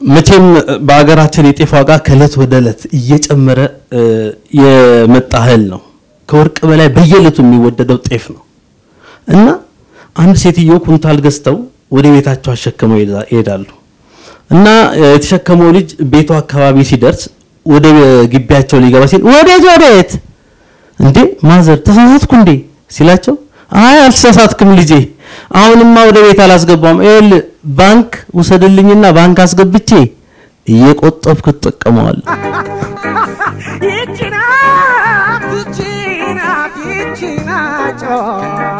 መቼም በሀገራችን የጤፍ ዋጋ ከእለት ወደ እለት እየጨመረ እ፣ የመጣ እህል ነው። ከወርቅ በላይ በየዕለቱ የሚወደደው ጤፍ ነው እና አንድ ሴትዮ ኩንታል ገዝተው ወደ ቤታቸው አሸክመው ይሄዳ- ይሄዳሉ እና እ፣ የተሸከመው ልጅ ቤቱ አካባቢ ሲደርስ ወደ ግቢያቸው ሊገባ ሲል ወዴት ወዴት እንዴ ማዘር ተሳሳትኩ እንዴ ሲላቸው አይ አልተሳሳትክም ልጄ አሁንማ ወደ ቤት አላስገባም ይኸውልህ ባንክ ውሰድልኝና ባንክ አስገብቼ እየቆጠብክ ትጠቀመዋለህ ይቺ ናት ይቺ ናት ይቺ ናት ጨዋታ